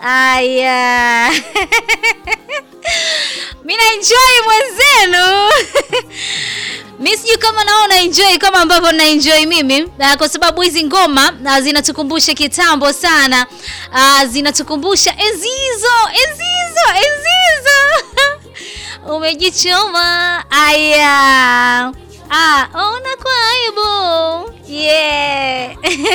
Aya. Mimi na enjoy mwenzenu. Mimi sijui kama naona enjoy kama ambavyo na enjoy mimi uh, kwa sababu hizi ngoma uh, zinatukumbusha kitambo sana. Uh, zinatukumbusha enzi hizo, enzi hizo, enzi hizo. Umejichoma. Aya. Ah, ona kwa aibu. Yeah.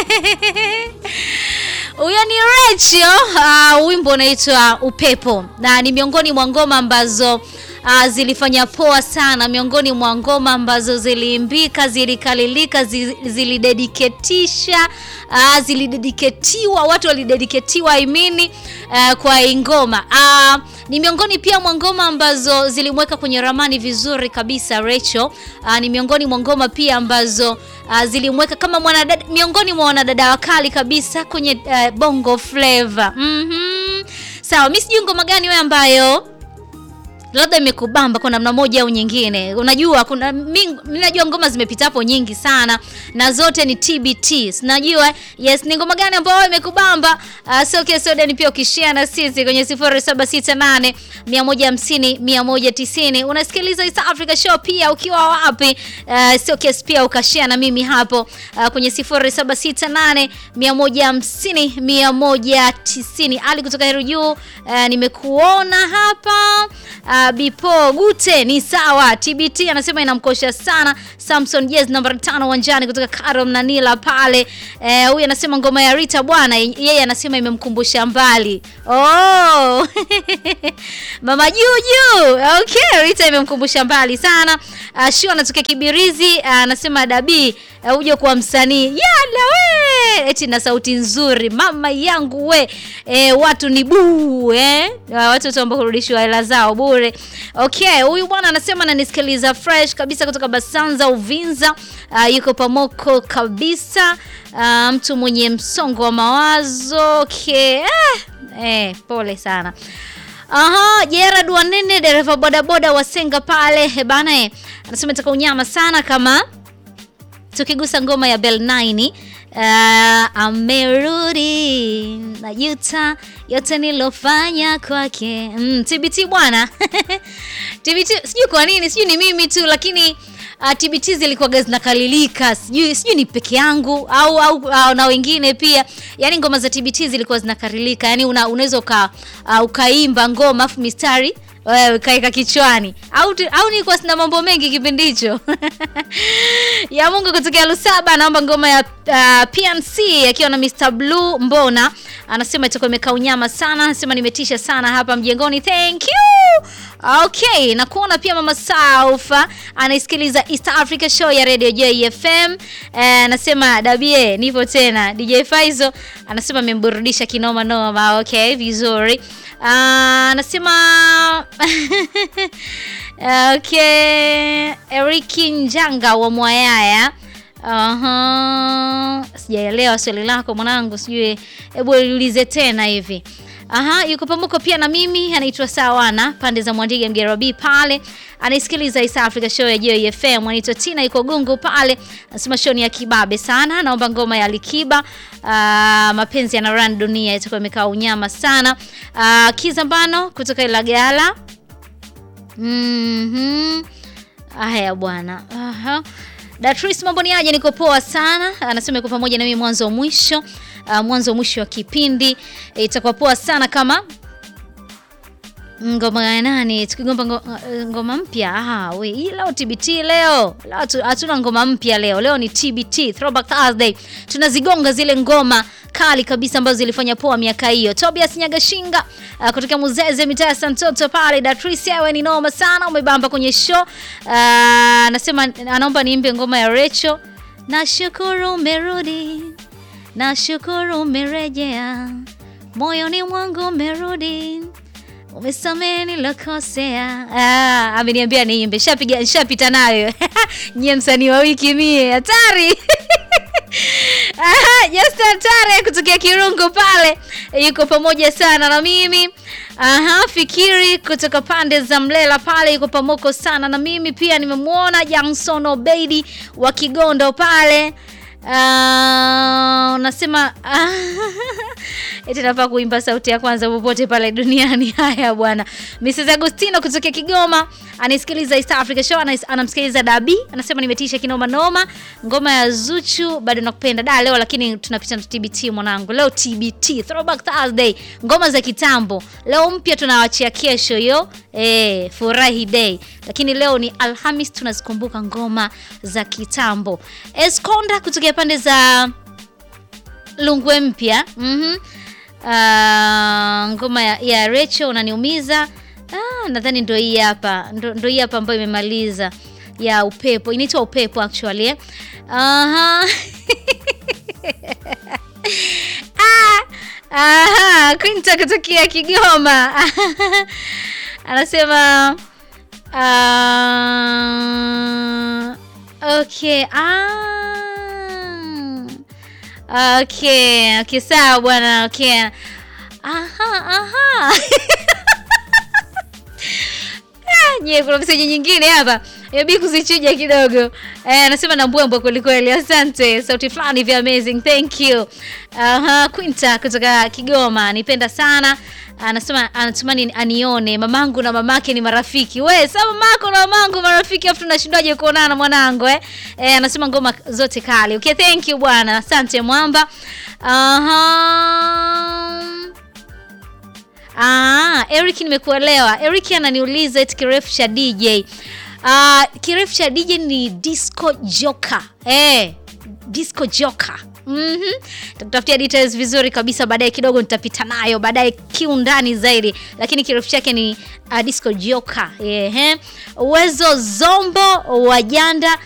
Huyo ni Rachel. Uh, wimbo unaitwa Upepo na ni miongoni mwa ngoma ambazo uh, zilifanya poa sana, miongoni mwa ngoma ambazo ziliimbika, zilikalilika, zi- zilidediketisha uh, zilidediketiwa, watu walidediketiwa imini uh, kwa hii ngoma uh, ni miongoni pia mwa ngoma ambazo zilimweka kwenye ramani vizuri kabisa Rachel. Uh, ni miongoni mwa ngoma pia ambazo uh, zilimweka kama mwanadada, miongoni mwa wanadada wakali kabisa kwenye uh, bongo flava. Mhm. Sawa, mimi sijui ngoma gani wewe ambayo labda imekubamba kwa namna moja au nyingine. Unajua kuna mimi najua ngoma zimepita hapo nyingi sana na zote ni TBT. Sinajua yes, ni ngoma gani ambayo imekubamba? Uh, so okay, so then pia ukishare na sisi kwenye 0768 150 190. Unasikiliza East Africa Show pia ukiwa wapi? Uh, so okay, pia ukashare na mimi hapo uh, kwenye 0768 150 190. Ali kutoka Heru Juu, uh, nimekuona hapa. Uh, Bipo Gute ni sawa. TBT anasema inamkosha sana. Samson Jazz namba tano uwanjani kutoka Karom na Nila pale. Eh, huyu anasema ngoma ya Rita bwana, yeye anasema imemkumbusha mbali. Oh. Mama Juju. Okay, Rita imemkumbusha mbali sana. Uh, Shu anatokea Kibirizi uh, anasema Dabi uh, uje kuwa msanii. Yala we. Eti na sauti nzuri mama yangu we. Eh, watu ni buu eh. Uh, watu ambao kurudishwa hela zao bure. Okay, huyu bwana anasema ananisikiliza fresh kabisa kutoka Basanza Uvinza. Uh, yuko pamoko kabisa. Uh, mtu mwenye msongo wa mawazo. Okay. Eh, eh, pole sana. Aha, Gerard Wanene dereva bodaboda wa Senga pale eh, bana eh. Anasema itaka unyama sana kama tukigusa ngoma ya Bell 9 uh, amerudi najuta yote nilofanya kwake. Mm, TBT bwana TBT sijui kwa nini, sijui ni mimi tu, lakini uh, TBT zilikuwa zinakalilika, sijui sijui ni peke yangu au, au, au na wengine pia. Yani ngoma za TBT zilikuwa zinakalilika, yani una, unaweza uka, uh, ukaimba ngoma afu mistari wewe kaika kichwani au tu- au nilikuwa sina mambo mengi kipindi hicho ya Mungu kutokea Lusaba anaomba ngoma ya uh, PNC akiwa na Mr Blue Mbona anasema itakuwa imekaa unyama sana anasema nimetisha sana hapa mjengoni thank you okay na kuona pia mama Saufa anaisikiliza East Africa Show ya Radio JFM eh, anasema dabie nipo tena DJ Faizo anasema amemburudisha kinoma noma okay vizuri Ah, anasema okay Eriki Njanga wa Mwayaya Aha, sijaelewa swali lako mwanangu, sijui, hebu liulize tena hivi. Aha, yuko pamoja pia na mimi, anaitwa Sawana pande za Mwandiga Mgerabi pale, anaisikiliza East Africa Show ya JFM. Anaitwa Tina, yuko Gungu pale, anasema show ni ya kibabe sana, naomba ngoma ya Alikiba. Ah, mapenzi yana run dunia, itakuwa imekaa unyama sana. Ah, Kizambano kutoka Ilagala. Mhm. Haya bwana. Aha. Datris mambo ni aje? Niko poa sana. Anasema yuko pamoja na mimi mwanzo mwisho. Uh, mwanzo mwisho wa kipindi Eh, itakuwa poa sana kama ngoma ya nani tukigomba ngo- ngoma mpya. Ah, we hii leo TBT leo. Leo hatu- hatuna ngoma mpya leo. Leo ni TBT Throwback Thursday. Tunazigonga zile ngoma kali kabisa ambazo zilifanya poa miaka hiyo. Tobias Nyagashinga uh, kutoka Muzeze mitaa ya Santoto pale. Datrice wewe ni noma sana umebamba kwenye show. Uh, anasema anaomba niimbe ngoma ya Rachel. Nashukuru umerudi. Nashukuru umerejea. Moyoni mwangu umerudi. Umesamehe nilokosea. Ah, ameniambia niimbe. Shapiga nishapita nayo. Nyie msanii wa wiki mie hatari. Aha, Justin Tare kutokea Kirungu pale yuko pamoja sana na mimi. Aha, Fikiri kutoka pande za Mlela pale yuko pamoko sana na mimi pia nimemwona Johnson Obeidi wa Kigondo pale. Ah, unasema eti nafaa kuimba sauti ya kwanza popote pale duniani. Haya bwana. Mrs Agostino kutoka Kigoma anisikiliza East Africa Show, anas- anamsikiliza Dabi, anasema nimetisha kinoma noma. Ngoma ya Zuchu bado nakupenda da leo, lakini tunapita na TBT mwanangu. Leo TBT Throwback Thursday, ngoma za kitambo. Leo mpya tunawachia kesho hiyo, eh, furahi day. Lakini leo ni Alhamis, tunazikumbuka ngoma za kitambo. Esconda kutokea pande za Lungwe mpya. Mhm. Ah, ngoma ya, ya Rachel unaniumiza. Ah, nadhani ndo hii hapa. Ndo, ndo hii hapa ambayo imemaliza ya upepo. Inaitwa upepo actually. Eh. Aha. ah, aha, Quinta kutokea Kigoma. Anasema ah, okay. Ah. Okay, okay, sawa bwana. Okay. Aha, aha. Ah, nye kuna meseji nyingine hapa hebi kuzichuja kidogo eh, anasema na mbwembwe kwelikweli asante sauti fulani vya amazing thank you Aha, Quinta kutoka Kigoma nipenda sana anasema anatumani anione mamangu na mamake ni marafiki we sa mamako na mamangu marafiki afu tunashindwaje kuonana mwanangu eh? Eh, anasema ngoma zote kali okay thank you bwana asante mwamba Aha. Ah, Eric nimekuelewa. Eric ananiuliza eti kirefu cha DJ. Ah, kirefu cha DJ ni disco joker. Eh, disco joker. Mhm. Takutafutia details vizuri kabisa baadaye kidogo nitapita nayo baadaye kiundani zaidi. Lakini kirefu chake ni uh, disco joker. Ehe. Uwezo Zombo wa Janda